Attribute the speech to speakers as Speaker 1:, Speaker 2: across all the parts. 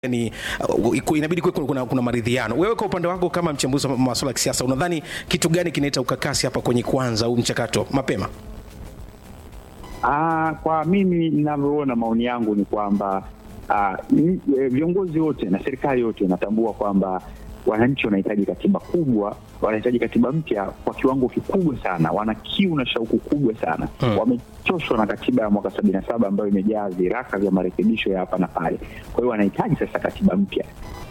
Speaker 1: ni uh, inabidi kuwe kuna, kuna maridhiano. Wewe kwa upande wako kama mchambuzi wa masuala ya kisiasa, unadhani kitu gani kinaleta ukakasi hapa kwenye kuanza huu mchakato mapema?
Speaker 2: Ah, kwa mimi ninavyoona, maoni yangu ni kwamba ah, viongozi wote na serikali yote inatambua kwamba wananchi wanahitaji katiba kubwa, wanahitaji katiba mpya kwa kiwango kikubwa sana, wana kiu na shauku kubwa sana hmm. Wamechoshwa na katiba ya mwaka sabini na saba ambayo imejaa viraka vya marekebisho ya hapa na pale. Kwa hiyo wanahitaji sasa katiba mpya.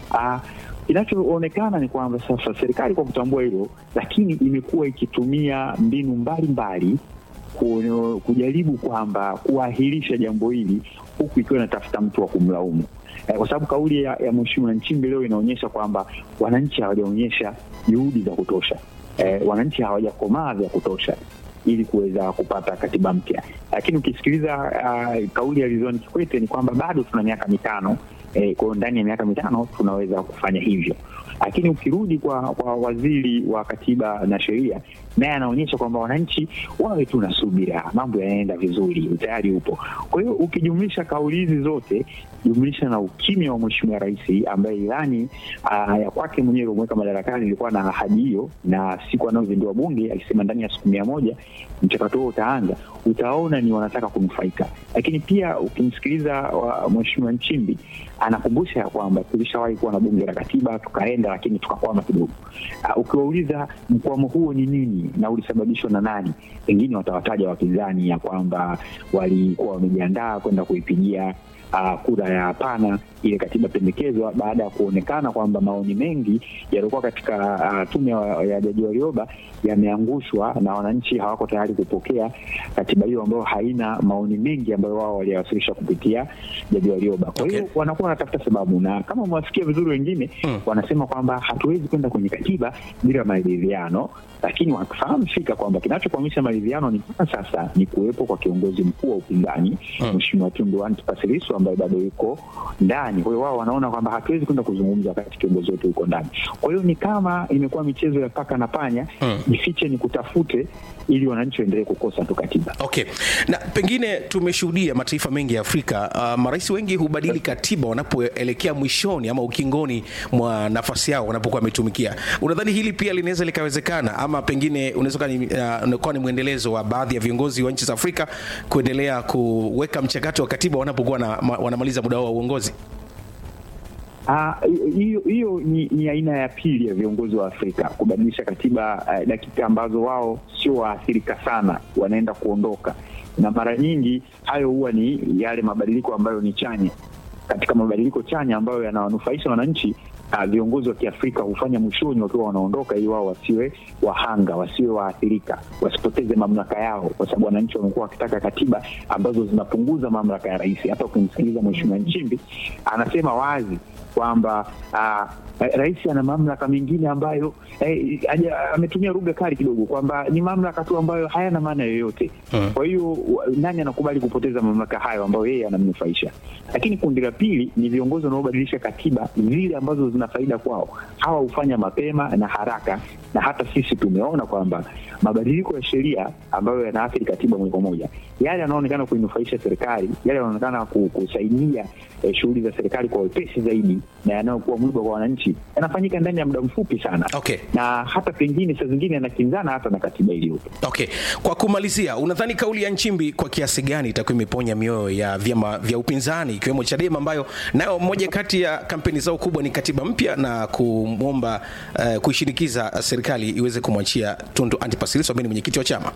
Speaker 2: Kinachoonekana ni kwamba sasa serikali kwa kutambua hilo, lakini imekuwa ikitumia mbinu mbalimbali mbali, kujaribu kwamba kuahirisha jambo hili huku ikiwa inatafuta mtu wa kumlaumu eh, kwa sababu kauli ya, ya Mheshimiwa Nchimbi leo inaonyesha kwamba wananchi hawajaonyesha juhudi za kutosha eh, wananchi hawajakomaa vya kutosha ili kuweza kupata katiba mpya. Lakini ukisikiliza uh, kauli ya Ridhiwani Kikwete ni kwamba bado tuna miaka mitano eh, kwa hiyo ndani ya miaka mitano tunaweza kufanya hivyo. Lakini ukirudi kwa, kwa waziri wa katiba na sheria, naye anaonyesha kwamba wananchi wawe tu na subira, mambo yanaenda vizuri, utayari upo. Kwa hiyo ukijumlisha kauli hizi zote, jumlisha na ukimya wa Mheshimiwa Rais ambaye ilani uh, ya kwake mwenyewe iliyomweka madarakani ilikuwa na ahadi hiyo, na siku anayozindua Bunge alisema ndani ya siku mia moja mchakato huo utaanza, utaona ni wanataka kunufaika. Lakini pia ukimsikiliza Mheshimiwa Nchimbi anakumbusha ya kwamba tulishawahi kuwa na bunge la katiba tukaenda, lakini tukakwama kidogo. Uh, ukiwauliza mkwamo huo ni nini na ulisababishwa na nani, pengine watawataja wapinzani ya kwamba walikuwa wamejiandaa kwenda kuipigia Uh, kura ya hapana ile katiba pendekezwa baada ya kuonekana kwamba maoni mengi yaliokuwa katika uh, tume ya Jaji Warioba yameangushwa na wananchi hawako tayari kupokea katiba hiyo ambayo haina maoni mengi ambayo wao waliyawasilisha kupitia Jaji Warioba. Kwa hiyo okay, wanakuwa wanatafuta sababu, na kama umewasikia vizuri wengine hmm, wanasema kwamba hatuwezi kwenda kwenye katiba bila maridhiano, lakini wakifahamu fika kwamba kinachokwamisha maridhiano ni mpaka sasa ni kuwepo kwa kiongozi mkuu wa upinzani hmm, Mheshimiwa Tundu Antipas Lissu ambaye bado yuko ndani. Kwa hiyo wao wanaona kwamba hatuwezi kwenda kuzungumza wakati kiongozi wetu yuko ndani. Kwa hiyo ni kama imekuwa michezo ya paka na panya, jifiche hmm, ni kutafute ili wananchi waendelee kukosa tu katiba.
Speaker 1: Okay, na pengine tumeshuhudia mataifa mengi ya Afrika, uh, marais wengi hubadili katiba wanapoelekea mwishoni ama ukingoni mwa nafasi yao wanapokuwa wametumikia. Unadhani hili pia linaweza likawezekana, ama pengine unaweza kuwa uh, ni mwendelezo wa baadhi ya viongozi wa nchi za Afrika kuendelea kuweka mchakato wa katiba wanapokuwa na, wanamaliza muda wao wa uongozi?
Speaker 2: hiyo uh, hiyo ni, ni aina ya pili ya viongozi wa Afrika kubadilisha katiba uh, dakika ambazo wao sio waathirika sana, wanaenda kuondoka, na mara nyingi hayo huwa ni yale mabadiliko ambayo ni chanya. Katika mabadiliko chanya ambayo yanawanufaisha wananchi, uh, viongozi wa Kiafrika hufanya mwishoni wakiwa wanaondoka, ili wao wasiwe wahanga, wasiwe waathirika, wasipoteze mamlaka yao, kwa sababu wananchi wamekuwa wakitaka katiba ambazo zinapunguza mamlaka ya rais. Hata ukimsikiliza Mheshimiwa Nchimbi anasema wazi kwamba uh, rais ana mamlaka mengine ambayo eh, ametumia lugha kali kidogo kwamba ni mamlaka tu ambayo hayana maana yoyote. hmm. Kwa hiyo nani anakubali kupoteza mamlaka hayo ambayo yeye anamnufaisha? Lakini kundi la pili ni viongozi wanaobadilisha katiba zile ambazo zina faida kwao. Hawa hufanya mapema na haraka, na hata sisi tumeona kwamba mabadiliko ya sheria ambayo yanaathiri katiba moja kwa moja, yale yanaonekana kuinufaisha serikali, yale yanaonekana kusaidia eh, shughuli za serikali kwa wepesi zaidi na yanayokuwa mwiba kwa wananchi yanafanyika ndani ya muda mfupi sana.
Speaker 1: Okay.
Speaker 2: Na hata pengine saa zingine yanakinzana hata na katiba iliyopo.
Speaker 1: Okay. Kwa kumalizia, unadhani kauli ya Nchimbi kwa kiasi gani itakuwa imeponya mioyo ya vyama vya upinzani ikiwemo Chadema ambayo nayo moja kati ya kampeni zao kubwa ni katiba mpya na kumwomba uh, kuishinikiza serikali iweze kumwachia Tundu Antipas Lissu ambaye ni mwenyekiti wa chama?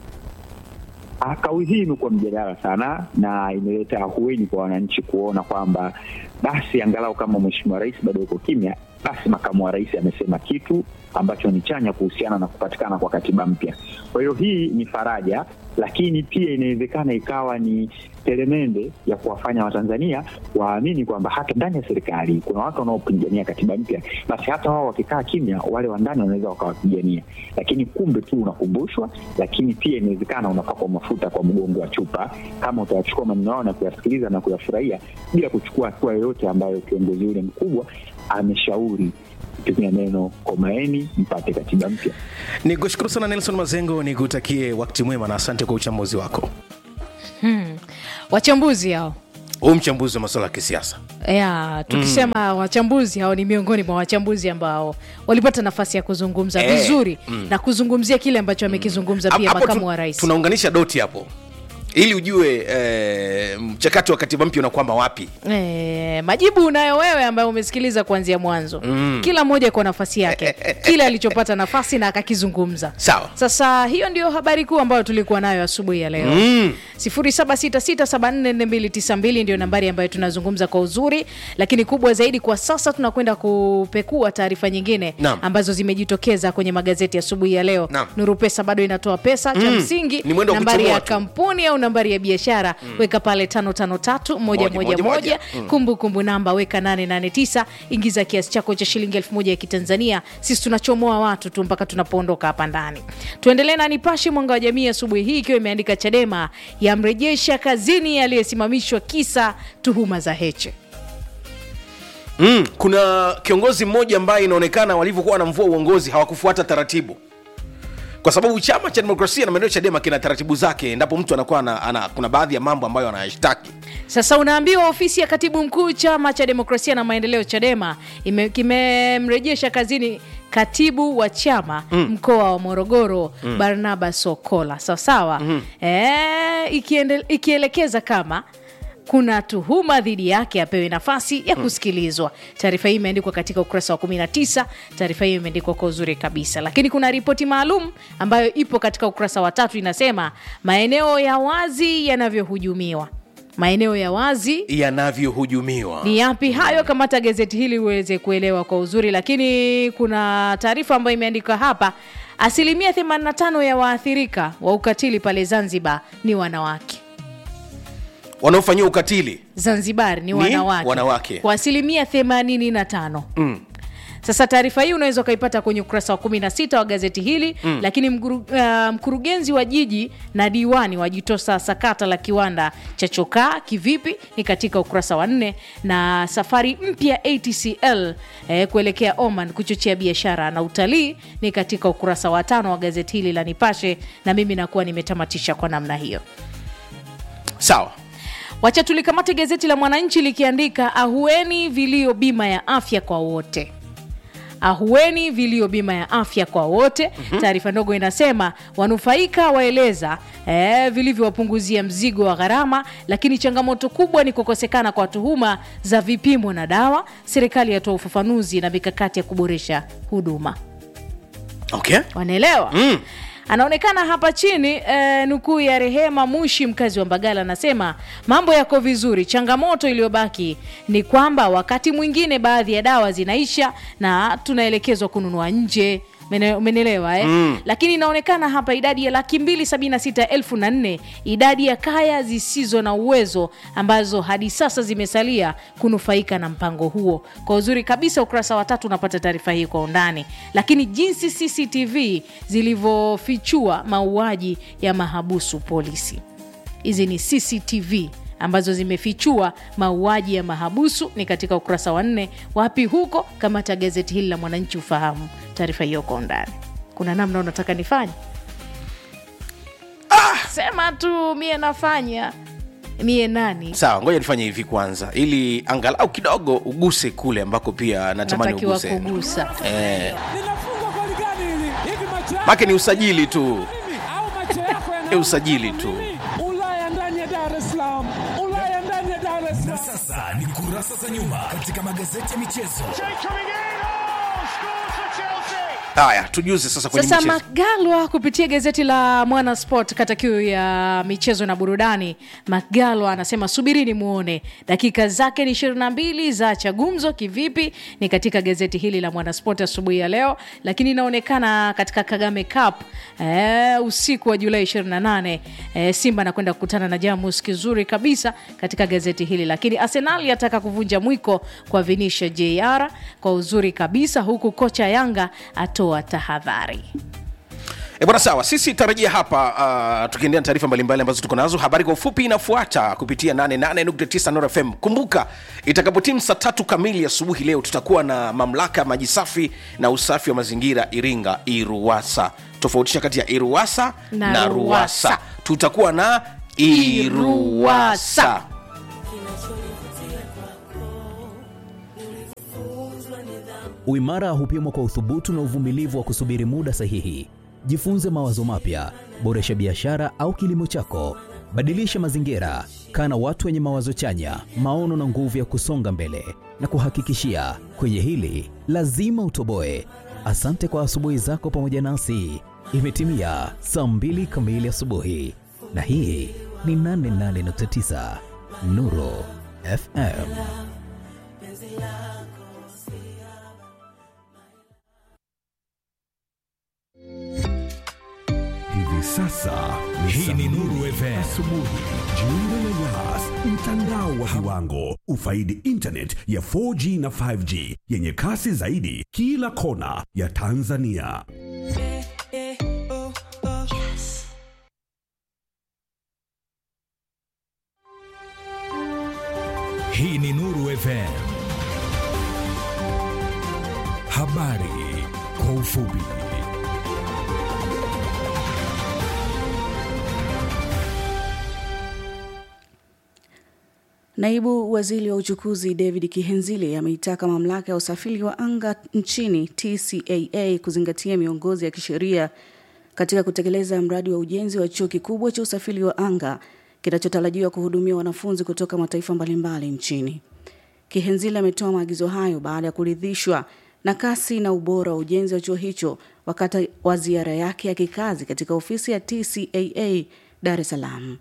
Speaker 2: Kauli hii imekuwa mjadala sana na imeleta ahueni kwa wananchi kuona kwamba basi angalau kama mheshimiwa rais bado yuko kimya, basi makamu wa rais amesema kitu ambacho ni chanya kuhusiana na kupatikana kwa katiba mpya. Kwa hiyo hii ni faraja, lakini pia inawezekana ikawa ni telemende ya kuwafanya Watanzania waamini kwamba hata ndani ya serikali kuna watu wanaopigania katiba mpya, basi hata wao wakikaa kimya, wale wa ndani wanaweza wakawapigania. Lakini kumbe tu unakumbushwa, lakini pia inawezekana unapakwa mafuta kwa mgongo wa chupa, kama utayachukua maneno yao na kuyasikiliza na kuyafurahia bila kuchukua hatua yoyote ambayo kiongozi yule mkubwa ameshauri tumia neno komaeni mpate katiba mpya.
Speaker 1: Ni kushukuru sana Nelson Mazengo, ni kutakie wakati mwema na asante kwa uchambuzi wako.
Speaker 3: Hmm. Wachambuzi hao
Speaker 1: huu mchambuzi wa masuala ya kisiasa
Speaker 3: ya tukisema wachambuzi hao ni miongoni mwa wachambuzi ambao walipata nafasi ya kuzungumza
Speaker 1: Eh,
Speaker 3: vizuri na kuzungumzia kile ambacho amekizungumza pia
Speaker 1: Hapo
Speaker 3: makamu
Speaker 1: tu-
Speaker 3: wa rais
Speaker 1: tunaunganisha doti hapo ili ujue eh, mchakato wa katiba mpya unakwama wapi
Speaker 3: E, majibu unayo wewe ambaye umesikiliza kuanzia mwanzo mm. kila mmoja kwa nafasi yake kile alichopata nafasi na akakizungumza
Speaker 1: Sawa.
Speaker 3: sasa hiyo ndio habari kuu ambayo tulikuwa nayo asubuhi ya leo mm. 0766744292 ndio nambari ambayo tunazungumza kwa uzuri lakini kubwa zaidi kwa sasa tunakwenda kupekua taarifa nyingine
Speaker 1: Naam.
Speaker 3: ambazo zimejitokeza kwenye magazeti asubuhi ya leo
Speaker 1: Naam.
Speaker 3: nuru pesa bado inatoa pesa cha msingi
Speaker 1: Ni mwendo wa
Speaker 3: nambari ya
Speaker 1: kuchomoa tu.
Speaker 3: kampuni au nambari ya biashara weka pale tano tano tatu moja
Speaker 1: Moja,
Speaker 3: moja
Speaker 1: moja,
Speaker 3: moja
Speaker 1: moja.
Speaker 3: kumbukumbu namba weka 889 ingiza kiasi chako cha shilingi elfu moja ya kitanzania sisi tunachomoa watu tu mpaka tunapoondoka hapa ndani tuendelee na nipashe mwanga wa jamii asubuhi hii ikiwa imeandika chadema yamrejesha kazini aliyesimamishwa kisa tuhuma za heche
Speaker 1: mm. kuna kiongozi mmoja ambaye inaonekana walivyokuwa wanamvua uongozi hawakufuata taratibu kwa sababu chama cha demokrasia na maendeleo chadema kina taratibu zake endapo mtu anakuwa ana, ana, kuna baadhi ya mambo ambayo anayashtaki
Speaker 3: sasa unaambiwa ofisi ya katibu mkuu chama cha demokrasia na maendeleo chadema ime- kimemrejesha kazini katibu wa chama mm. mkoa wa morogoro mm. barnaba sokola sawasawa mm. e, ikiende, ikielekeza kama kuna tuhuma dhidi yake apewe nafasi ya kusikilizwa taarifa hii imeandikwa katika ukurasa wa 19 taarifa hiyo imeandikwa kwa uzuri kabisa lakini kuna ripoti maalum ambayo ipo katika ukurasa wa tatu inasema maeneo ya wazi yanavyohujumiwa maeneo ya wazi
Speaker 1: yanavyohujumiwa
Speaker 3: ni yapi hayo kamata gazeti hili uweze kuelewa kwa uzuri lakini kuna taarifa ambayo imeandikwa hapa asilimia 85 ya waathirika wa ukatili pale zanzibar ni wanawake
Speaker 1: wanaofanyiwa ukatili
Speaker 3: zanzibar ni, wanawake,
Speaker 1: wanawake.
Speaker 3: kwa asilimia 85
Speaker 1: mm.
Speaker 3: sasa taarifa hii unaweza ukaipata kwenye ukurasa wa 16 wa gazeti hili mm. lakini mkuru, uh, mkurugenzi wa jiji na diwani wajitosa sakata la kiwanda cha chokaa kivipi ni katika ukurasa wa nne na safari mpya atcl eh, kuelekea oman kuchochea biashara na utalii ni katika ukurasa wa tano wa gazeti hili la nipashe na mimi nakuwa nimetamatisha kwa namna hiyo
Speaker 1: sawa
Speaker 3: wacha tulikamate gazeti la mwananchi likiandika ahueni vilio bima ya afya kwa wote ahueni vilio bima ya afya kwa wote mm-hmm. taarifa ndogo inasema wanufaika waeleza eh, vilivyowapunguzia mzigo wa gharama lakini changamoto kubwa ni kukosekana kwa tuhuma za vipimo na dawa serikali yatoa ufafanuzi na mikakati ya kuboresha huduma
Speaker 1: okay
Speaker 3: wanaelewa
Speaker 1: mm.
Speaker 3: anaonekana hapa chini eh, nukuu ya rehema mushi mkazi wa mbagala anasema mambo yako vizuri changamoto iliyobaki ni kwamba wakati mwingine baadhi ya dawa zinaisha na tunaelekezwa kununua nje Mene- umenelewa eh? mm. lakini inaonekana hapa idadi ya laki mbili sabini na sita elfu na nne idadi ya kaya zisizo na uwezo ambazo hadi sasa zimesalia kunufaika na mpango huo kwa uzuri kabisa ukurasa wa tatu unapata taarifa hii kwa undani lakini jinsi cctv zilivyofichua mauaji ya mahabusu polisi hizi ni cctv ambazo zimefichua mauaji ya mahabusu ni katika ukurasa wa nne wapi huko kamata gazeti hili la mwananchi ufahamu taarifa hiyo kwa undani kuna namna unataka nifanye ah! sema tu mie nafanya mie nani
Speaker 1: sawa ngoja nifanye hivi kwanza ili angalau kidogo uguse kule ambako pia natamani
Speaker 3: natakiwa
Speaker 1: uguse
Speaker 3: kugusa
Speaker 1: eh,
Speaker 4: linafungwa goli gani hili? Hivi macho yako
Speaker 1: make ni usajili tu
Speaker 4: mimi au macho yako yana-
Speaker 1: ni usajili tu
Speaker 4: Ulaya ndani ya Dar es Salaam, Ulaya ndani ya Dar es Salaam.
Speaker 5: Sasa ni kurasa za nyuma katika magazeti ya michezo.
Speaker 1: haya tujuze sasa kwenye
Speaker 3: sasa
Speaker 1: michezo
Speaker 3: magalwa kupitia gazeti la mwana sport kata kiu ya michezo na burudani magalwa anasema subirini muone dakika zake ni 22 za chagumzo kivipi ni katika gazeti hili la mwana sport asubuhi ya leo lakini inaonekana katika kagame cup eh, usiku wa julai 28 eh, simba anakwenda kukutana na jamus kizuri kabisa katika gazeti hili lakini arsenal yataka kuvunja mwiko kwa vinisha jr kwa uzuri kabisa huku kocha yanga atoa tahadhari
Speaker 1: E bwana, sawa, sisi tarajia hapa uh, tukiendelea na taarifa mbalimbali ambazo tuko nazo. Habari kwa ufupi inafuata kupitia 88.9 Nord FM. Kumbuka itakapotimu saa tatu kamili asubuhi leo tutakuwa na mamlaka ya maji safi na usafi wa mazingira Iringa, IRUWASA. Tofautisha kati ya IRUWASA na,
Speaker 3: Na
Speaker 1: RUWASA.
Speaker 3: RUWASA.
Speaker 1: Tutakuwa na IRUWASA.
Speaker 3: IRUWASA.
Speaker 6: Uimara hupimwa kwa uthubutu na uvumilivu wa kusubiri muda sahihi. Jifunze mawazo mapya, boresha biashara au kilimo chako, badilisha mazingira, kaa na watu wenye mawazo chanya, maono na nguvu ya kusonga mbele. Na kuhakikishia kwenye hili lazima utoboe. Asante kwa asubuhi zako pamoja nasi. Imetimia saa mbili kamili asubuhi, na hii ni 88.9 Nuru FM.
Speaker 5: Hivi sasa hii ni Nuru FM asubuhi. Jiunge na Yas, mtandao wa viwango. Ufaidi internet ya 4G na 5G yenye kasi zaidi kila kona ya Tanzania. Hii ni Nuru FM. Habari kwa ufupi.
Speaker 7: Naibu waziri wa uchukuzi David Kihenzile ameitaka mamlaka ya usafiri wa anga nchini TCAA kuzingatia miongozo ya kisheria katika kutekeleza mradi wa ujenzi wa chuo kikubwa cha usafiri wa anga kinachotarajiwa kuhudumia wanafunzi kutoka mataifa mbalimbali nchini. Kihenzile ametoa maagizo hayo baada ya kuridhishwa na kasi na ubora wa ujenzi wa chuo hicho wakati wa ziara yake ya kikazi katika ofisi ya TCAA Dar es Salaam.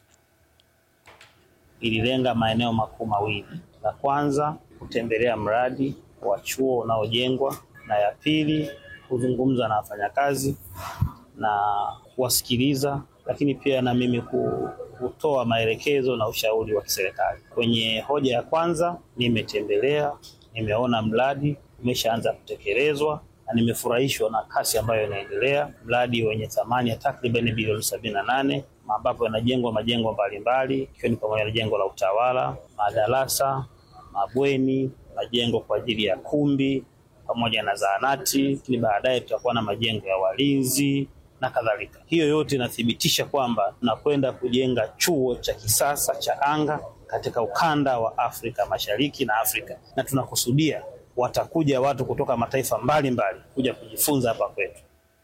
Speaker 8: ililenga maeneo makuu mawili. La kwanza kutembelea mradi wa chuo unaojengwa, na ya pili kuzungumza na wafanyakazi na kuwasikiliza, lakini pia na mimi ku- kutoa maelekezo na ushauri wa kiserikali. Kwenye hoja ya kwanza, nimetembelea, nimeona mradi umeshaanza kutekelezwa na nimefurahishwa na kasi ambayo inaendelea, mradi wenye thamani ya takriban bilioni sabini na nane ambapo yanajengwa majengo mbalimbali ikiwa ni pamoja na jengo la utawala, madarasa, mabweni, majengo kwa ajili ya kumbi pamoja na zahanati, lakini baadaye tutakuwa na majengo ya walinzi na kadhalika. Hiyo yote inathibitisha kwamba tunakwenda kujenga chuo cha kisasa cha anga katika ukanda wa Afrika Mashariki na Afrika, na tunakusudia watakuja watu kutoka mataifa mbalimbali kuja kujifunza hapa kwetu.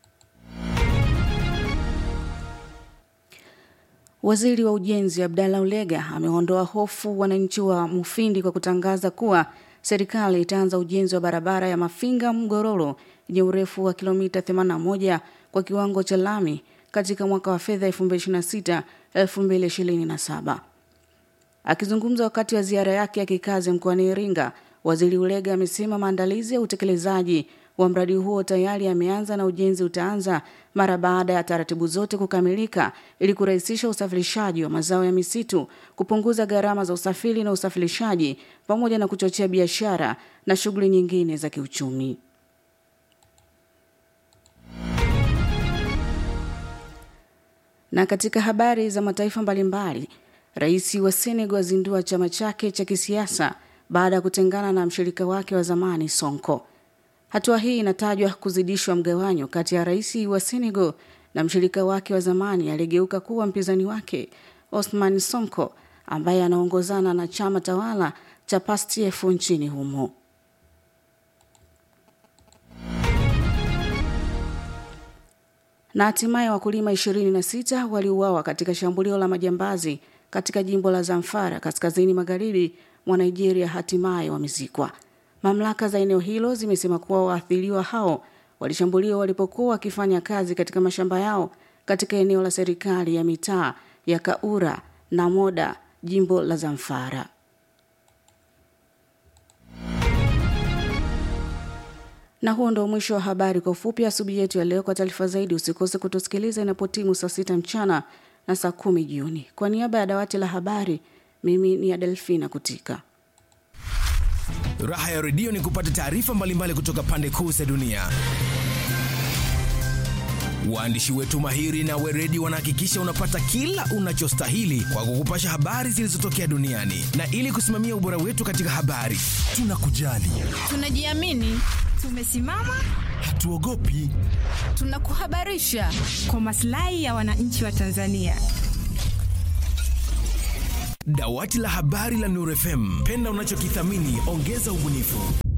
Speaker 7: Waziri wa Ujenzi Abdalla Ulega ameondoa hofu wananchi wa Mufindi kwa kutangaza kuwa serikali itaanza ujenzi wa barabara ya Mafinga Mgororo yenye urefu wa kilomita 81 kwa kiwango cha lami katika mwaka wa fedha 2026 2027. Akizungumza wakati wa ziara yake ya kikazi mkoani Iringa, Waziri Ulega amesema maandalizi ya utekelezaji wa mradi huo tayari yameanza na ujenzi utaanza mara baada ya taratibu zote kukamilika ili kurahisisha usafirishaji wa mazao ya misitu, kupunguza gharama za usafiri na usafirishaji pamoja na kuchochea biashara na shughuli nyingine za kiuchumi. Na katika habari za mataifa mbalimbali, rais wa Senegal azindua chama chake cha kisiasa baada ya kutengana na mshirika wake wa zamani Sonko. Hatua hii inatajwa kuzidishwa mgawanyo kati ya rais wa Senegal na mshirika wake wa zamani aliyegeuka kuwa mpinzani wake Osman Sonko ambaye anaongozana na chama tawala cha PASTEF nchini humo. Na hatimaye wakulima 26 waliuawa katika shambulio la majambazi katika jimbo la Zamfara kaskazini magharibi mwa Nigeria hatimaye wamezikwa. Mamlaka za eneo hilo zimesema kuwa waathiriwa hao walishambuliwa walipokuwa wakifanya kazi katika mashamba yao katika eneo la serikali ya mitaa ya Kaura na Moda, jimbo la Zamfara. Na huo ndio mwisho wa habari kwa ufupi asubuhi yetu ya leo. Kwa taarifa zaidi, usikose kutusikiliza inapotimu saa sita mchana na saa kumi jioni. Kwa niaba ya dawati la habari, mimi ni Adelfina Kutika.
Speaker 1: Raha ya redio ni kupata taarifa mbalimbali kutoka pande kuu za dunia. Waandishi wetu mahiri na weredi wanahakikisha unapata kila unachostahili kwa kukupasha habari zilizotokea duniani, na ili kusimamia ubora wetu katika habari, tunakujali,
Speaker 9: Tunajiamini, tumesimama,
Speaker 1: hatuogopi.
Speaker 9: tunakuhabarisha kwa maslahi ya wananchi wa Tanzania.
Speaker 1: Dawati la habari la Nuru FM, penda unachokithamini, ongeza ubunifu.